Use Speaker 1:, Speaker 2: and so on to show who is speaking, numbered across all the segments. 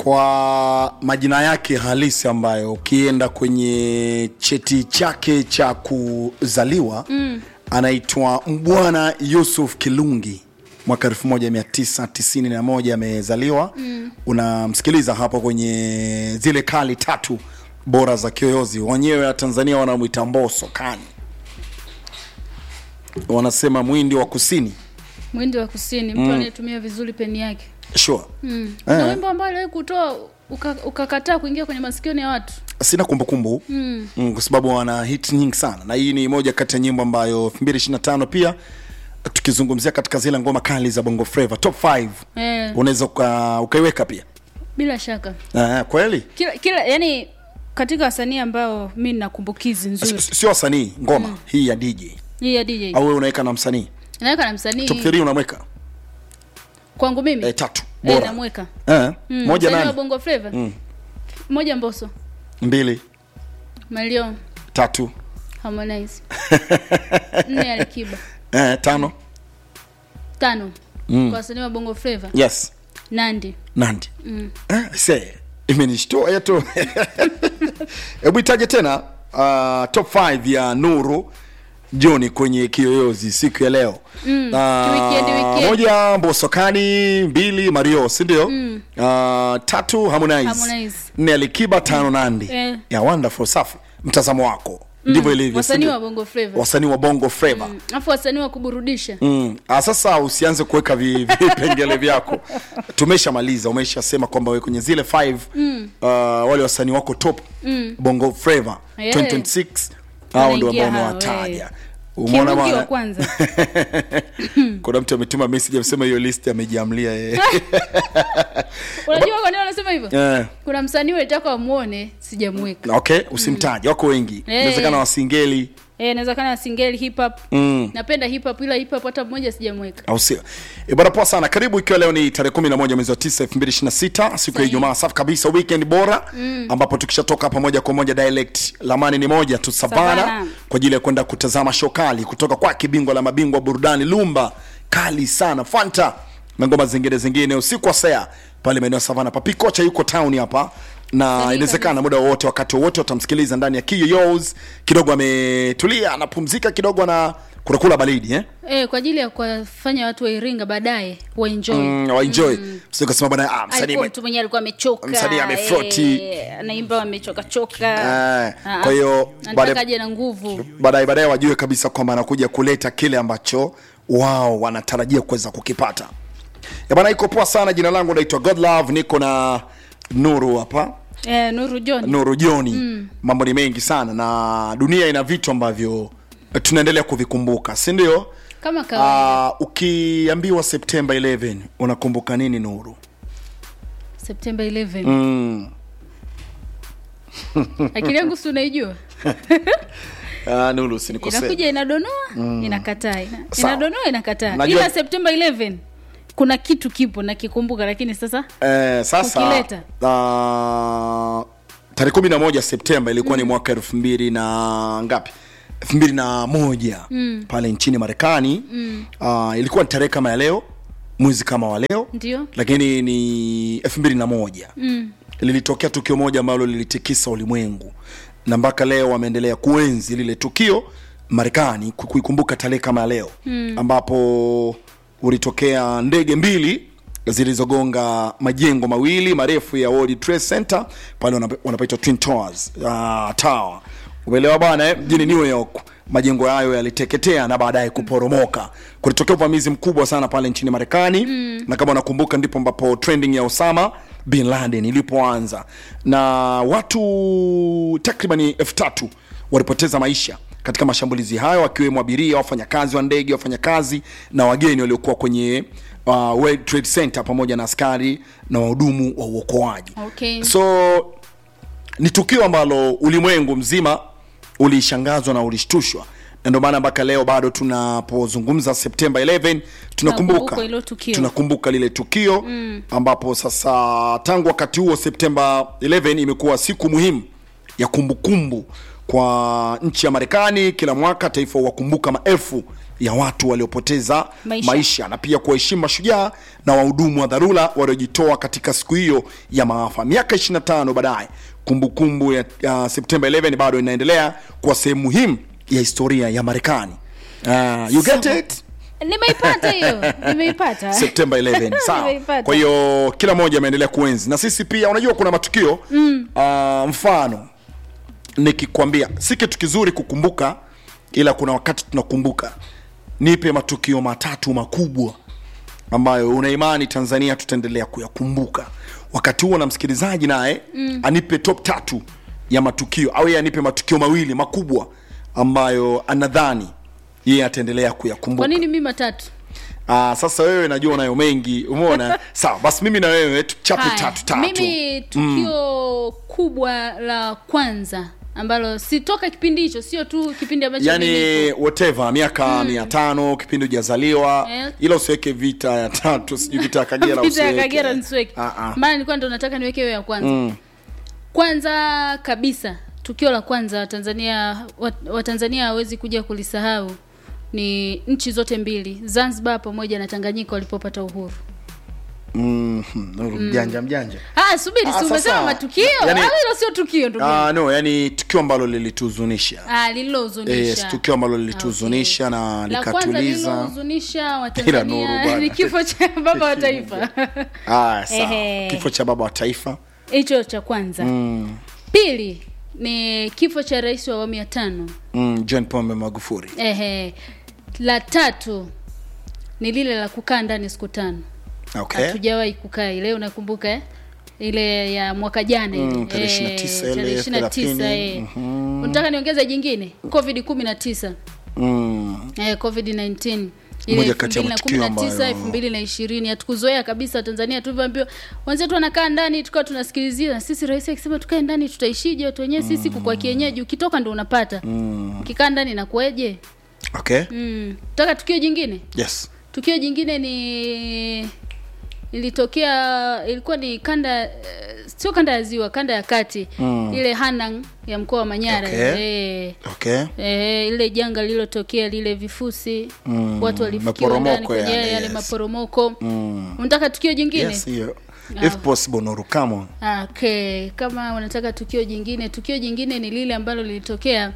Speaker 1: kwa majina yake halisi ambayo ukienda kwenye cheti chake cha kuzaliwa mm. anaitwa Mbwana Yusuf Kilungi mwaka 1991 amezaliwa mm. unamsikiliza hapo kwenye zile kali tatu bora za kiyoyozi wenyewe wa Tanzania wanamwita Mbosso kani wanasema mwindi wa kusini
Speaker 2: mwindi wa kusini mtu anayetumia vizuri peni yake
Speaker 1: sure
Speaker 2: mm.
Speaker 1: Eh.
Speaker 2: na wimbo ambao aliwahi kutoa uka- ukakataa kuingia kwenye masikioni ya watu
Speaker 1: sina kumbukumbu mm. mm, kwa sababu wana hit nyingi sana na hii ni moja kati ya nyimbo ambayo 2025 pia tukizungumzia katika zile ngoma kali za bongo flava top 5
Speaker 2: eh,
Speaker 1: unaweza uka, ukaiweka pia
Speaker 2: bila shaka
Speaker 1: uh, kweli
Speaker 2: kila kila yani katika wasanii ambao mi nina kumbukizi nzuri
Speaker 1: S- sio wasanii ngoma mm. hii ya dj
Speaker 2: hii ya DJ
Speaker 1: au wewe unaweka na msanii
Speaker 2: naweka na msanii
Speaker 1: top 3 unamweka
Speaker 2: kwangu mimi
Speaker 1: eh, tatu
Speaker 2: eh,
Speaker 1: bora
Speaker 2: namweka
Speaker 1: eh,
Speaker 2: Mm,
Speaker 1: moja
Speaker 2: msanii wa
Speaker 1: nani
Speaker 2: bongo flava
Speaker 1: Mm.
Speaker 2: moja mboso
Speaker 1: mbili
Speaker 2: Mario
Speaker 1: tatu
Speaker 2: Harmonize nne Alikiba
Speaker 1: eh, tano
Speaker 2: tano
Speaker 1: Mm.
Speaker 2: kwa wasanii wa bongo flava
Speaker 1: yes
Speaker 2: Nandi
Speaker 1: nandi mm. eh, se imenishtua yetu hebu itaje tena uh, top 5 ya nuru joni kwenye kiyoyozi siku ya leo
Speaker 2: Mm,
Speaker 1: Ah,
Speaker 2: weekend, weekend.
Speaker 1: moja mbosokani mbili mario sindio mm. uh, tatu harmonize,
Speaker 2: Harmonize.
Speaker 1: nne alikiba tano nandi
Speaker 2: Eh.
Speaker 1: ya wonderful safi mtazamo wako ndivyo ilivyo
Speaker 2: wasanii
Speaker 1: sindio?
Speaker 2: wa bongo flava
Speaker 1: wasanii wa bongo flava
Speaker 2: Mm, alafu wasanii wa kuburudisha
Speaker 1: Mm. Ah, sasa usianze kuweka vi- vipengele vyako tumeshamaliza umeshasema kwamba we kwenye zile 5 mm. uh, wale wasanii wako top mm. bongo flava
Speaker 2: Yeah.
Speaker 1: 2026 hao ndio ambao
Speaker 2: Wanaingia hao,
Speaker 1: umewataja
Speaker 2: eh.
Speaker 1: Umeona
Speaker 2: Kiruki wa
Speaker 1: bwana?
Speaker 2: kwanza
Speaker 1: kuna mtu ametuma message amesema hiyo list amejiamlia yeye
Speaker 2: unajua kwa nini wanasema hivyo
Speaker 1: Eh,
Speaker 2: kuna msanii ulitaka wamwone sijamweka
Speaker 1: okay usimtaje wako wengi
Speaker 2: Eh.
Speaker 1: inawezekana wasingeli
Speaker 2: eh inawezekana singeli hip hop
Speaker 1: mm.
Speaker 2: napenda hip hop ila hip hop hata mmoja sijamweka
Speaker 1: au sio E bwana poa sana karibu ikiwa leo ni tarehe 11 mwezi wa 9 2026 siku ya
Speaker 2: Sahi.
Speaker 1: ijumaa safi kabisa weekend bora mm. ambapo tukishatoka hapa moja kwa moja dialect lamani ni moja tu savana
Speaker 2: Savana.
Speaker 1: kwa ajili ya kwenda kutazama show kali kutoka kwa kibingwa la mabingwa burudani lumba kali sana fanta na ngoma zingine zingine usiku wa sea pale maeneo ya savana papi kocha yuko town hapa na
Speaker 2: Sahihi
Speaker 1: inawezekana muda wowote wakati wowote watamsikiliza ndani ya kiyoyos kidogo ametulia anapumzika kidogo na kunakula baridi eh?
Speaker 2: eh kwa ajili ya kuwafanya watu wa Iringa baadaye waenjoy
Speaker 1: mm, waenjoy mm. sikasema bana ah, msanii
Speaker 2: alikuwa
Speaker 1: mwe-
Speaker 2: mtu mwenyewe alikuwa amechoka
Speaker 1: Msanii amefloti.
Speaker 2: eh, anaimba amechoka choka
Speaker 1: Eh, kwa hiyo baada-
Speaker 2: anataka aje na nguvu
Speaker 1: baadaye baadaye wajue kabisa kwamba anakuja kuleta kile ambacho wao wanatarajia kuweza kukipata Ya bana iko poa sana jina langu naitwa godlove niko na nuru hapa
Speaker 2: eh, Nuru John
Speaker 1: nuru joni mm. mambo ni mengi sana na dunia ina vitu ambavyo tunaendelea kuvikumbuka si ndio
Speaker 2: kama kawaida
Speaker 1: uh, ukiambiwa septemba 11 unakumbuka nini nuru
Speaker 2: September 11
Speaker 1: mm.
Speaker 2: akili yangu si unaijua
Speaker 1: uh, nuru usinikosee
Speaker 2: inakuja inadonoa inakataa ina,
Speaker 1: Sawa.
Speaker 2: inadonoa inakataa
Speaker 1: Najua-
Speaker 2: ila September 11 kuna kitu kipo nakikumbuka lakini sasa
Speaker 1: Eh, sasa
Speaker 2: Ukileta.
Speaker 1: uh, tarehe kumi na moja Septemba ilikuwa ni mwaka elfu mbili na ngapi elfu mbili na moja mm. pale nchini Marekani mm. uh, ilikuwa ni tarehe kama ya leo mwezi kama wa leo
Speaker 2: Ndio.
Speaker 1: lakini ni elfu mbili na moja mm. lilitokea tukio moja ambalo lilitikisa ulimwengu na mpaka leo wameendelea kuenzi lile tukio Marekani ku- kuikumbuka tarehe kama ya leo mm. ambapo ulitokea ndege mbili zilizogonga majengo mawili marefu ya World Trade Center pale wanap- wanapaitwa Twin Towers uh, Tower umeelewa bana eh? mjini New York majengo hayo yaliteketea na baadaye kuporomoka kulitokea uvamizi mkubwa sana pale nchini Marekani mm. na kama unakumbuka ndipo ambapo trending ya Osama bin Laden ilipoanza na watu takribani elfu tatu walipoteza maisha katika mashambulizi hayo wakiwemo abiria wafanyakazi wa ndege wafanyakazi na wageni waliokuwa kwenye uh, World Trade Center pamoja na askari na wahudumu wa uokoaji
Speaker 2: Okay.
Speaker 1: so ni tukio ambalo ulimwengu mzima ulishangazwa na ulishtushwa na ndio maana mpaka leo bado tunapozungumza Septemba 11 tunakumbuka
Speaker 2: Tunakumbuka hilo tukio.
Speaker 1: tunakumbuka lile tukio mm. ambapo sasa tangu wakati huo Septemba 11 imekuwa siku muhimu ya kumbukumbu kwa nchi ya Marekani. Kila mwaka taifa huwakumbuka maelfu ya watu waliopoteza
Speaker 2: Maisha.
Speaker 1: maisha na pia kuwaheshimu mashujaa na wahudumu wa dharura waliojitoa katika siku hiyo ya maafa. Miaka 25 baadaye, kumbukumbu ya, ya Septemba 11 bado inaendelea kuwa sehemu muhimu ya historia ya Marekani. Uh, you get it?
Speaker 2: nimeipata hiyo nimeipata
Speaker 1: September 11 sawa.
Speaker 2: Nimeipata.
Speaker 1: Kwa hiyo kila mmoja ameendelea kuenzi na sisi pia. Unajua kuna matukio mm. uh, mfano nikikwambia si kitu kizuri kukumbuka, ila kuna wakati tunakumbuka. Nipe matukio matatu makubwa ambayo una imani Tanzania tutaendelea kuyakumbuka. Wakati huo na msikilizaji naye mm. anipe top tatu ya matukio au yeye anipe matukio mawili makubwa ambayo anadhani yeye ataendelea kuyakumbuka.
Speaker 2: kwa nini mi matatu
Speaker 1: Ah, sasa wewe najua unayo mengi umeona sawa basi mimi na wewe tuchape
Speaker 2: Haya,
Speaker 1: tatu tatu
Speaker 2: mimi tukio kubwa la kwanza ambalo sitoka kipindi hicho sio tu kipindi ambacho
Speaker 1: yani
Speaker 2: mimi-
Speaker 1: whatever miaka mia tano kipindi hujazaliwa
Speaker 2: Eh.
Speaker 1: ila usiweke vita ya tatu sijui vita ya kagera
Speaker 2: Vita ya
Speaker 1: usiweke.
Speaker 2: Kagera nisiweke.
Speaker 1: Ah, ah.
Speaker 2: maana nilikuwa ndo nataka niweke hiyo ya kwanza kwanza kabisa tukio la kwanza watanzania wat- watanzania hawezi kuja kulisahau ni nchi zote mbili zanzibar pamoja na tanganyika walipopata uhuru
Speaker 1: Mhm, Nuru, mjanja mjanja
Speaker 2: ah subiri
Speaker 1: Ah,
Speaker 2: si umesema
Speaker 1: sasa,
Speaker 2: matukio
Speaker 1: yani-
Speaker 2: au hilo sio tukio ndugu yangu?
Speaker 1: Ah, no yani tukio ambalo lilituhuzunisha
Speaker 2: ah lililohuzunisha
Speaker 1: yes, tukio ambalo lilituhuzunisha na
Speaker 2: la kwanza
Speaker 1: likatuliza
Speaker 2: lililohuzunisha
Speaker 1: Nuru
Speaker 2: watanzania
Speaker 1: bwana.
Speaker 2: ni kifo cha baba wa taifa
Speaker 1: ah, sawa.
Speaker 2: Ehe.
Speaker 1: kifo cha baba wa taifa
Speaker 2: hicho cha kwanza
Speaker 1: mm,
Speaker 2: pili ni kifo cha rais wa awamu ya tano
Speaker 1: mm, john pombe magufuri
Speaker 2: Ehe. La tatu ni lile la kukaa ndani siku tano.
Speaker 1: okay
Speaker 2: Hatujawahi kukaa ile, unakumbuka eh? Ile ya mwaka jana ile.
Speaker 1: Mm, tarehe
Speaker 2: Eh,
Speaker 1: 29 ile,
Speaker 2: tarehe 29
Speaker 1: 30,
Speaker 2: eh. Unataka niongeze jingine? Covid 19.
Speaker 1: mm.
Speaker 2: Eh, Covid 19.
Speaker 1: Moja kati ya matukio ambayo-
Speaker 2: 2020 hatukuzoea kabisa Tanzania tulivyoambiwa wenzetu wanakaa ndani tukawa tunasikilizia na sisi rais akisema tukae ndani tutaishije watu wenyewe sisi kwa kienyeji ukitoka ndo unapata ukikaa ndani inakueje
Speaker 1: okay
Speaker 2: mm. taka tukio jingine
Speaker 1: yes
Speaker 2: tukio jingine ni ilitokea ilikuwa ni kanda eh, sio kanda ya ziwa kanda ya kati mm. ile hanang ya mkoa wa manyara
Speaker 1: Okay.
Speaker 2: eh,
Speaker 1: okay
Speaker 2: eh, ile janga lililotokea lile vifusi
Speaker 1: Mm,
Speaker 2: watu walifikiwa ndani
Speaker 1: maporomoko
Speaker 2: kwenye
Speaker 1: yale,
Speaker 2: yale
Speaker 1: yes.
Speaker 2: maporomoko
Speaker 1: Mm.
Speaker 2: unataka tukio jingine
Speaker 1: yes hiyo if possible Nuru come on
Speaker 2: okay kama unataka tukio jingine tukio jingine ni lile ambalo lilitokea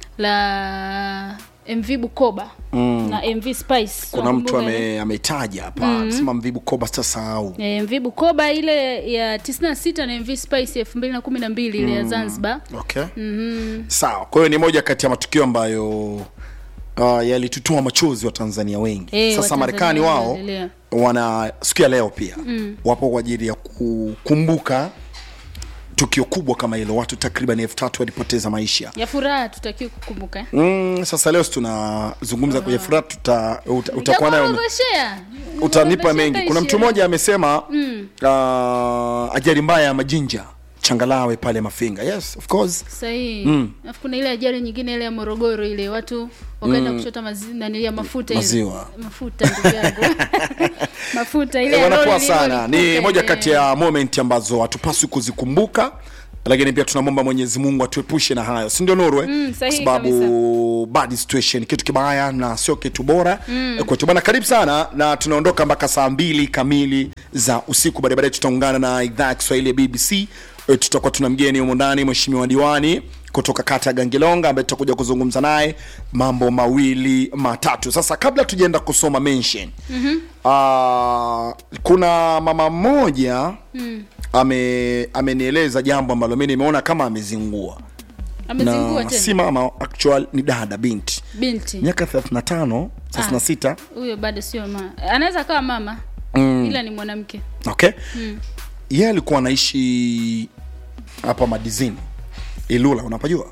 Speaker 2: la mv bukoba
Speaker 1: Mm.
Speaker 2: na mv spice
Speaker 1: kuna mtu
Speaker 2: Unakumbuka
Speaker 1: ame, ametaja hapa anasema mvibu koba sitasahau
Speaker 2: Eh, mv bukoba ile ya 96 na mv spice elfu mbili na kumi na mbili ile ya zanzibar
Speaker 1: okay
Speaker 2: mm-hmm.
Speaker 1: sawa kwa hiyo ni moja kati ya matukio ambayo uh, yalitutoa machozi wa tanzania wengi
Speaker 2: Eh,
Speaker 1: sasa
Speaker 2: Watanzania
Speaker 1: marekani wao
Speaker 2: wanaendelea.
Speaker 1: wana siku ya leo pia mm. wapo kwa ajili ya kukumbuka tukio kubwa kama hilo watu takriban elfu tatu walipoteza maisha
Speaker 2: ya furaha tutakiwa kukumbuka eh?
Speaker 1: mm, sasa leo si tunazungumza kwenye furaha tuta, uta, utakuwa nayo
Speaker 2: Nitakuorodheshea.
Speaker 1: utanipa
Speaker 2: Nitakuorodheshea
Speaker 1: mengi kuna mtu
Speaker 2: ishirini.
Speaker 1: mmoja amesema mm. uh, ajali mbaya ya majinja changalawe pale mafinga yes of course
Speaker 2: sahihi alafu kuna ile ajali nyingine ile ya morogoro ile watu wakaenda kuchota mazi, nani ya mafuta ile.
Speaker 1: Maziwa.
Speaker 2: mafuta ndugu yangu mafuta ile ya
Speaker 1: wanakuwa
Speaker 2: lori
Speaker 1: sana ni
Speaker 2: lililolipuka
Speaker 1: moja
Speaker 2: ile.
Speaker 1: kati ya moment ambazo hatupaswi kuzikumbuka lakini pia tunamwomba mwenyezi mungu atuepushe na hayo si ndio nuru eh?
Speaker 2: Mm, sahihi
Speaker 1: kwa sababu bad situation kitu kibaya na sio kitu bora mm. kwetu bana karibu sana na tunaondoka mpaka saa mbili kamili za usiku baadaye baadaye tutaungana na idhaa ya kiswahili ya bbc Eh, tutakuwa tuna mgeni humo ndani mheshimiwa diwani kutoka kata ya gangilonga ambaye tutakuja kuzungumza naye mambo mawili matatu sasa kabla tujaenda kusoma mention mm-hmm. uh, kuna mama mmoja mm. ame amenieleza jambo ambalo mi nimeona kama amezingua
Speaker 2: amezingua
Speaker 1: na
Speaker 2: tena
Speaker 1: si mama actual ni dada binti
Speaker 2: binti
Speaker 1: miaka 35 36
Speaker 2: huyo bado sio mama anaweza akawa mama ila ni mwanamke
Speaker 1: okay yeye alikuwa anaishi hapa madizini ilula unapajua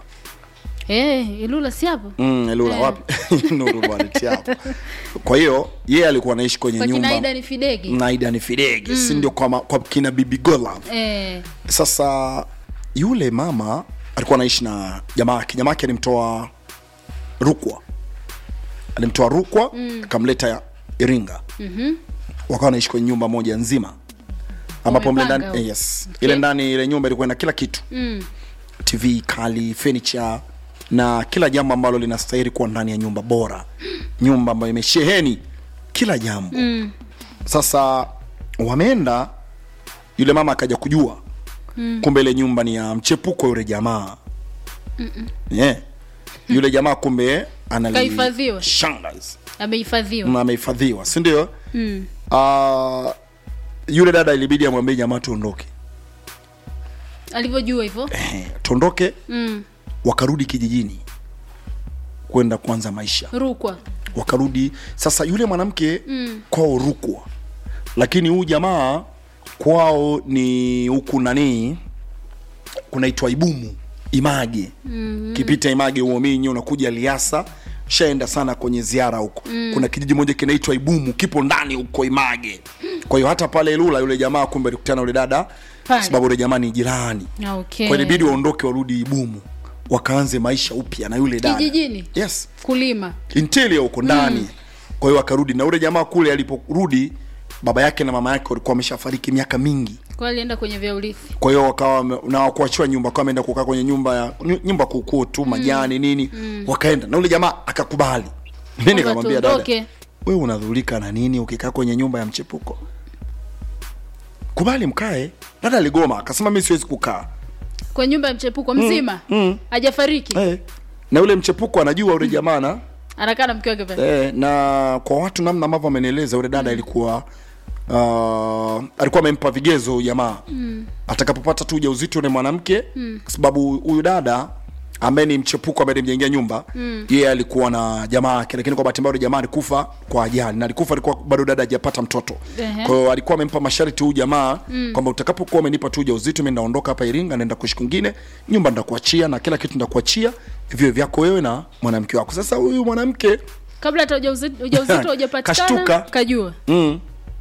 Speaker 2: Eh, ilula si hapo
Speaker 1: mm, ilula
Speaker 2: Eh.
Speaker 1: wapi nuru bwana ti hapo kwa hiyo yeye alikuwa anaishi kwenye
Speaker 2: kwa kina
Speaker 1: nyumba
Speaker 2: Aida ni Fidegi
Speaker 1: na Aida ni Fidegi si ndio kwa, ma- kwa kina bibi Golove
Speaker 2: eh,
Speaker 1: sasa yule mama alikuwa anaishi na jamaa yake jamaa yake alimtoa rukwa alimtoa rukwa akamleta iringa
Speaker 2: mhm.
Speaker 1: wakawa wanaishi kwenye nyumba moja nzima ambapo mle
Speaker 2: Wamepanga
Speaker 1: ndani
Speaker 2: huko.
Speaker 1: eh, yes
Speaker 2: Okay.
Speaker 1: ile ndani ile nyumba ilikuwa na kila kitu
Speaker 2: Mm.
Speaker 1: tv kali furniture na kila jambo ambalo linastahili kuwa ndani ya nyumba bora nyumba ambayo imesheheni kila jambo
Speaker 2: mm.
Speaker 1: sasa wameenda yule mama akaja kujua mm. kumbe ile nyumba ni ya mchepuko yule jamaa yeah. yule jamaa kumbe
Speaker 2: Kahifadhiwa.
Speaker 1: analishangaza
Speaker 2: amehifadhiwa
Speaker 1: na amehifadhiwa si ndio
Speaker 2: mm.
Speaker 1: uh, yule dada ilibidi amwambie jamaa tuondoke
Speaker 2: alivyojua hivyo
Speaker 1: eh, tuondoke
Speaker 2: mm.
Speaker 1: wakarudi kijijini kwenda kuanza maisha
Speaker 2: rukwa
Speaker 1: wakarudi sasa yule mwanamke mm. kwao rukwa lakini huyu jamaa kwao ni huku nanii kunaitwa ibumu image mm-hmm. kipita image uominyi unakuja liasa shaenda sana kwenye ziara huko mm. kuna kijiji moja kinaitwa ibumu kipo ndani huko image kwa hiyo hata pale lula yule jamaa kumbe alikutana na yule dada
Speaker 2: Pale.
Speaker 1: sababu yule jamaa ni jirani
Speaker 2: Ah, okay.
Speaker 1: kwa ilibidi waondoke warudi ibumu wakaanze maisha upya na yule dada
Speaker 2: Kijijini?
Speaker 1: yes
Speaker 2: kulima
Speaker 1: interior huko ndani mm. kwa hiyo akarudi na ule jamaa kule aliporudi baba yake na mama yake walikuwa wameshafariki miaka mingi
Speaker 2: kwa alienda kwenye vya urithi
Speaker 1: kwa hiyo wakawa wame- na wakuachiwa nyumba wakawa wameenda kukaa kwenye nyumba ya nyu- nyumba kuukuu tu majani nini wakaenda na ule jamaa akakubali mi
Speaker 2: Kwamba
Speaker 1: nikamwambia dada
Speaker 2: tuondoke.
Speaker 1: wewe unadhulika na nini ukikaa kwenye nyumba ya mchepuko kubali mkae dada aligoma akasema mi siwezi kukaa
Speaker 2: kwa nyumba ya mchepuko mzima
Speaker 1: mm.
Speaker 2: hajafariki
Speaker 1: eh. na yule mchepuko anajua ule jamaa na
Speaker 2: anakaa na mke wake pale
Speaker 1: e, na kwa watu namna ambavyo amenieleza yule dada ilikuwa uh, alikuwa amempa vigezo huyu jamaa mm. atakapopata tu ujauzito yule mwanamke mm. kwa sababu huyu dada ambaye ni mchepuko ambaye nimjengea nyumba mm. yeye alikuwa na jamaa yake lakini kwa bahati mbaya yule jamaa alikufa kwa ajali na alikufa alikuwa bado dada hajapata mtoto
Speaker 2: Ehe.
Speaker 1: kwa hiyo alikuwa amempa masharti huyu jamaa mm. kwamba utakapokuwa umenipa tu ujauzito mimi naondoka hapa Iringa naenda kuishi kwingine nyumba ndakuachia na kila kitu ndakuachia vio vyako wewe na mwanamke wako sasa huyu mwanamke
Speaker 2: kabla hata ujauzito ujauzito hujapatikana
Speaker 1: Kashtuka.
Speaker 2: kajua
Speaker 1: mm.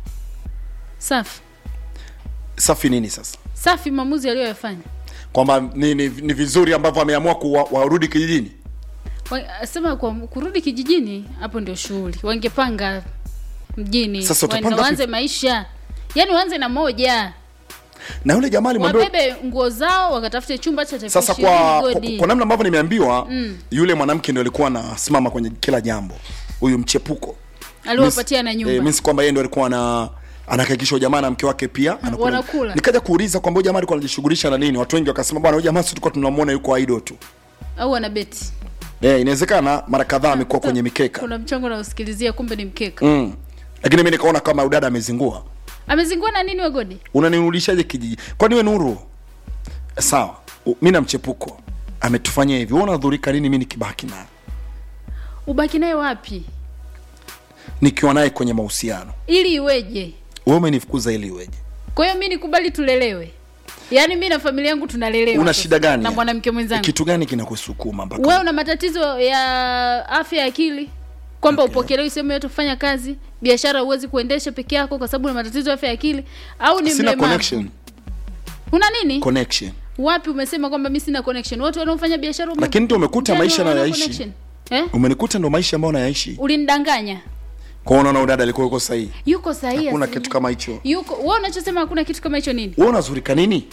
Speaker 2: safi
Speaker 1: safi nini sasa
Speaker 2: safi maamuzi aliyoyafanya
Speaker 1: kwamba ni, ni, ni vizuri ambavyo ameamua kuwa- warudi kijijini
Speaker 2: Wa- sema kwa kurudi kijijini hapo ndio shughuli wangepanga mjini
Speaker 1: Sasa
Speaker 2: Waende
Speaker 1: utapanga
Speaker 2: waanze maisha yaani waanze na moja
Speaker 1: na yule jamaa alimwambia
Speaker 2: wabebe nguo zao wakatafute chumba cha taifa
Speaker 1: sasa
Speaker 2: ishirini,
Speaker 1: kwa, kwa,
Speaker 2: godi.
Speaker 1: kwa namna ambavyo nimeambiwa mm. yule mwanamke ndio alikuwa anasimama kwenye kila jambo huyu mchepuko
Speaker 2: aliwapatia na
Speaker 1: Eh,
Speaker 2: nyumba
Speaker 1: means kwamba yeye ndio alikuwa ana anahakikisha jamaa na mke wake pia anakula.
Speaker 2: Wanakula.
Speaker 1: nikaja kuuliza kwamba huyu jamaa alikuwa anajishughulisha na nini watu wengi wakasema bwana huyu jamaa si tulikuwa tunamuona yuko idol tu
Speaker 2: au ana beti
Speaker 1: eh inawezekana mara kadhaa amekuwa kwenye mikeka
Speaker 2: kuna mchango nausikilizia kumbe ni mkeka
Speaker 1: mm. lakini mimi nikaona kama udada amezingua
Speaker 2: amezingua na nini wegodi
Speaker 1: unanirudishaje kijiji kwani we nuru sawa u- mi na mchepuko ametufanyia hivi wewe unadhurika nini mi nikibaki naye
Speaker 2: ubaki naye wapi
Speaker 1: nikiwa naye kwenye mahusiano
Speaker 2: ili iweje
Speaker 1: wewe umenifukuza ili iweje
Speaker 2: kwa hiyo mi nikubali tulelewe yaani mi na familia yangu tunalelewa
Speaker 1: una
Speaker 2: sasa,
Speaker 1: shida gani
Speaker 2: na mwanamke mwenzangu
Speaker 1: kitu gani kinakusukuma mpaka
Speaker 2: wewe una matatizo ya afya ya akili kwamba
Speaker 1: Okay.
Speaker 2: upokelewi sehemu yote kufanya kazi biashara huwezi kuendesha peke yako kwa sababu una matatizo ya afya ya akili au ni
Speaker 1: sina
Speaker 2: mlemavu
Speaker 1: connection
Speaker 2: una nini
Speaker 1: connection
Speaker 2: wapi umesema kwamba mi sina connection watu wanaofanya biashara ume-
Speaker 1: Lakini ndio umekuta
Speaker 2: mtaani
Speaker 1: maisha
Speaker 2: wana
Speaker 1: nayoishi.
Speaker 2: connection. eh?
Speaker 1: umenikuta ndo maisha ambayo nayaishi
Speaker 2: ulinidanganya
Speaker 1: kwa unaona udada alikuwa yuko sahihi
Speaker 2: yuko sahihi
Speaker 1: hakuna
Speaker 2: asilimia-
Speaker 1: kitu kama hicho
Speaker 2: yuko wewe unachosema hakuna kitu kama hicho nini
Speaker 1: wewe unazurika nini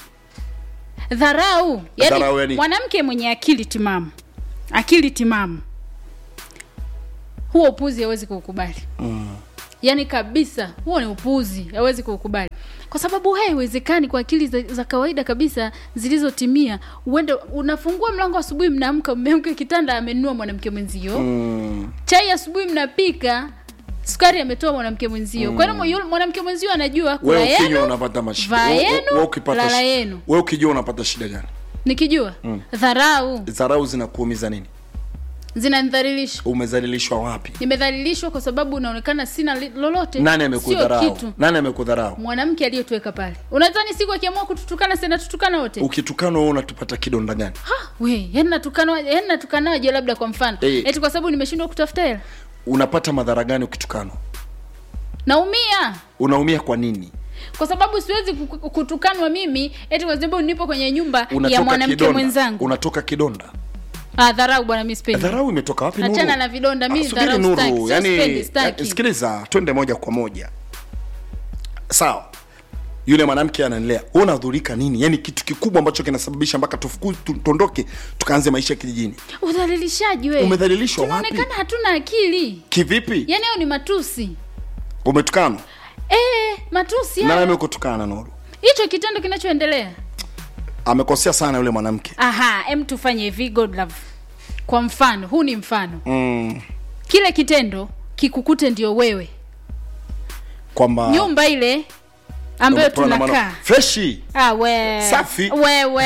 Speaker 2: dharau
Speaker 1: Dharau yani-
Speaker 2: yani mwanamke mwenye akili timamu akili timamu huo upuzi hawezi kuukubali mm. yaani kabisa huo ni upuzi hawezi kuukubali kwa sababu haiwezekani kwa akili za, za kawaida kabisa zilizotimia uende unafungua mlango asubuhi mnaamka mmeamka kitanda amenunua mwanamke mwenzio
Speaker 1: mm.
Speaker 2: chai asubuhi mnapika sukari ametoa mwanamke mwenzio mm. kwa hiyo yule mwanamke mwenzio anajua kula
Speaker 1: wewe ukinywa
Speaker 2: yenu
Speaker 1: unapata mashida
Speaker 2: vaa
Speaker 1: Wewe-
Speaker 2: yenu,
Speaker 1: wewe ukipata
Speaker 2: lala
Speaker 1: shi-
Speaker 2: yenu.
Speaker 1: wewe ukijua unapata shida gani
Speaker 2: nikijua mm. dharau
Speaker 1: dharau zinakuumiza nini
Speaker 2: zinanidhalilisha
Speaker 1: umezalilishwa wapi
Speaker 2: nimedhalilishwa kwa sababu unaonekana sina li- lolote
Speaker 1: nani
Speaker 2: sio
Speaker 1: amekudharau
Speaker 2: kitu
Speaker 1: nani amekudharau
Speaker 2: mwanamke aliyetuweka pale unadhani siku akiamua kututukana sena tutukana wote
Speaker 1: ukitukana wewe unatupata kidonda gani
Speaker 2: Ha, we yani natukana yani natukanaje labda kwa mfano
Speaker 1: Eh.
Speaker 2: eti kwa sababu nimeshindwa kutafuta hela
Speaker 1: unapata madhara gani ukitukanwa
Speaker 2: naumia
Speaker 1: unaumia kwa nini
Speaker 2: kwa sababu siwezi ku- kutukanwa mimi eti kwa sababu nipo kwenye nyumba ya
Speaker 1: unatoka
Speaker 2: mwanamke
Speaker 1: kidonda
Speaker 2: mwenzangu
Speaker 1: unatoka kidonda
Speaker 2: ah, dharau bwana mi sipendi
Speaker 1: dharau imetoka wapi Nuru?
Speaker 2: Achana na vidonda, mi
Speaker 1: Ah, subiri
Speaker 2: dharau
Speaker 1: Nuru,
Speaker 2: sitaki, sio
Speaker 1: yani,
Speaker 2: sipendi, sitaki.
Speaker 1: ya- sikiliza twende moja kwa moja sawa yule mwanamke anaendelea wewe unadhurika nini yani kitu kikubwa ambacho kinasababisha mpaka tufuku tu- tuondoke tukaanze maisha kijijini
Speaker 2: udhalilishaji we
Speaker 1: Umedhalilishwa wapi?
Speaker 2: tunaonekana hatuna akili
Speaker 1: kivipi
Speaker 2: yaani hayo ni matusi
Speaker 1: umetukana
Speaker 2: eh matusi
Speaker 1: nani
Speaker 2: hayo
Speaker 1: amekutukana nuru
Speaker 2: hicho kitendo kinachoendelea
Speaker 1: amekosea sana yule mwanamke
Speaker 2: aha em tufanye hivi god love kwa mfano huu ni mfano
Speaker 1: mm,
Speaker 2: kile kitendo kikukute ndio wewe
Speaker 1: kwamba
Speaker 2: nyumba ile ambayo
Speaker 1: umepewa na mwana-
Speaker 2: tunakaa
Speaker 1: freshi
Speaker 2: Ah, we.
Speaker 1: Safi.
Speaker 2: wewe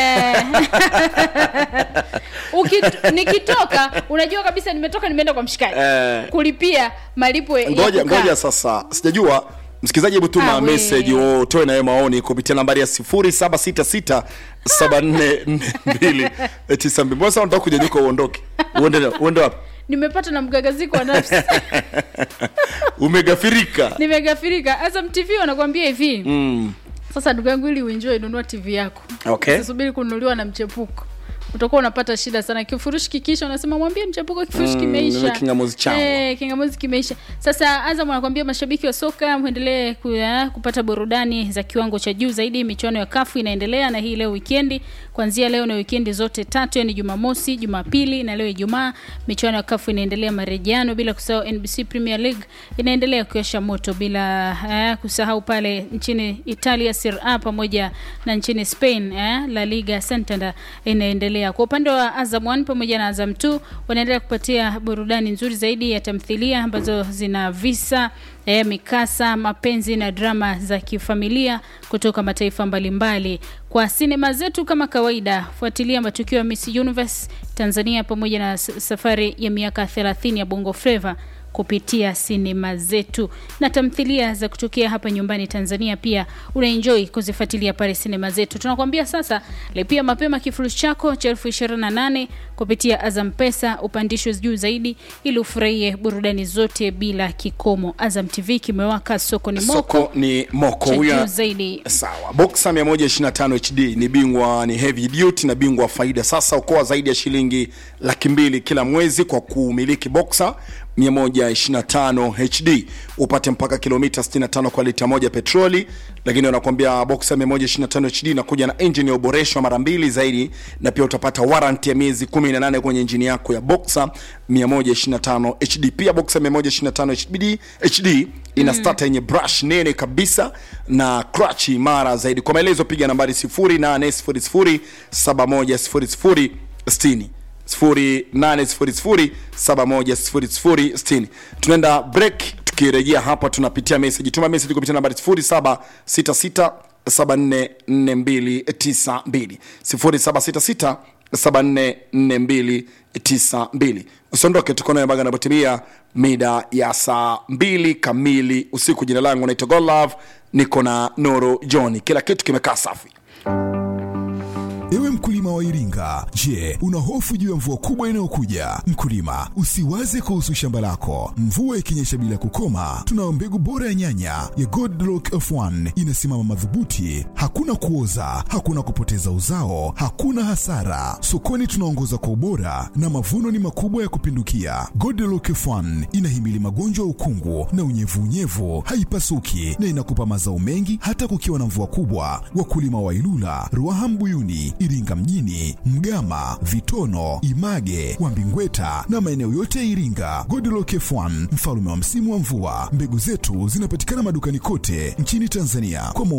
Speaker 2: Ukit, nikitoka unajua kabisa nimetoka nimeenda kwa mshikaji
Speaker 1: Eh.
Speaker 2: kulipia malipo ya
Speaker 1: ngoja
Speaker 2: kukaa.
Speaker 1: ngoja sasa sijajua msikilizaji hebu tuma
Speaker 2: Ah, we.
Speaker 1: message utoe nawe maoni kupitia nambari ya 0766744292 mbona sasa unataka kunyanyuka uondoke uende uende wapi
Speaker 2: nimepata na mgagaziko wa nafsi
Speaker 1: umegafirika
Speaker 2: nimegafirika azam tv wanakwambia hivi
Speaker 1: mm.
Speaker 2: sasa ndugu yangu ili uenjoy nunua tv yako
Speaker 1: okay
Speaker 2: usisubiri kununuliwa na mchepuko utakuwa unapata shida sana kifurushi kikiisha unasema mwambie mchepuko kifurushi
Speaker 1: Mm,
Speaker 2: kimeisha
Speaker 1: nunua kingamuzi changu.
Speaker 2: Eh, kingamuzi kimeisha sasa azam anakwambia mashabiki wa soka mwendelee ku, eh, kupata burudani za kiwango cha juu zaidi michuano ya kafu inaendelea na hii leo wikendi kuanzia leo na wikendi zote tatu yani jumamosi jumapili na leo ijumaa michuano ya kafu inaendelea marejeano bila kusahau nbc premier league inaendelea kuosha moto bila eh, kusahau pale nchini italia Serie A pamoja na nchini spain eh, la liga santander inaendelea kwa upande wa azam 1 pamoja na azam 2 wanaendelea kupatia burudani nzuri zaidi ya tamthilia ambazo zina visa eh, mikasa mapenzi na drama za kifamilia kutoka mataifa mbalimbali kwa sinema zetu kama kawaida fuatilia matukio ya miss universe tanzania pamoja na s- safari ya miaka 30 ya bongo fleva kupitia sinema zetu na tamthilia za kutokea hapa nyumbani tanzania pia unaenjoy kuzifuatilia pale sinema zetu tunakwambia sasa lipia mapema kifurushi chako cha elfu ishirini na nane kupitia azam pesa upandishwe juu zaidi ili ufurahie burudani zote bila kikomo azam tv kimewaka soko ni moko
Speaker 1: soko ni moko
Speaker 2: cha
Speaker 1: huyu
Speaker 2: juu
Speaker 1: ana-
Speaker 2: zaidi
Speaker 1: sawa boxa 125 hd ni bingwa ni heavy duty na bingwa wa faida sasa ukoa zaidi ya shilingi laki mbili kila mwezi kwa kumiliki boxa 125 hd upate mpaka kilomita 65 kwa lita moja petroli lakini wanakuambia boxa 125 hd inakuja na engine ya uboreshwa mara mbili zaidi na pia utapata warranty ya miezi 18 kwenye injini yako ya boxa 125 hd pia boxa 125 hd hd ina mm. starter yenye brush nene kabisa na clutch imara zaidi kwa maelezo piga nambari 0800710060 0800710060 tunaenda break tukirejea hapa tunapitia message tuma message kupitia nambari 0766 744292 0766 744292 usiondoke tuko nayo mpaka napotimia mida ya saa mbili kamili usiku jina langu naitwa godlove niko na noro john kila kitu kimekaa safi
Speaker 3: Ewe mkulima wa Iringa, je, una hofu juu ya mvua kubwa inayokuja? Mkulima, usiwaze kuhusu shamba lako. Mvua ikinyesha bila kukoma, tunayo mbegu bora ya nyanya ya Godlock F1 inasimama madhubuti, hakuna kuoza, hakuna kupoteza uzao, hakuna hasara. Sokoni tunaongoza kwa ubora na mavuno ni makubwa ya kupindukia. Godlock F1 inahimili magonjwa ya ukungu na unyevunyevu, haipasuki na inakupa mazao mengi hata kukiwa na mvua kubwa. Wakulima wa Ilula, Ruaha Mbuyuni, Iringa mjini, Mgama, Vitono, Image, Wambingweta na maeneo yote ya Iringa. Godlock F1 mfalme wa msimu wa mvua. Mbegu zetu zinapatikana madukani kote nchini Tanzania kwa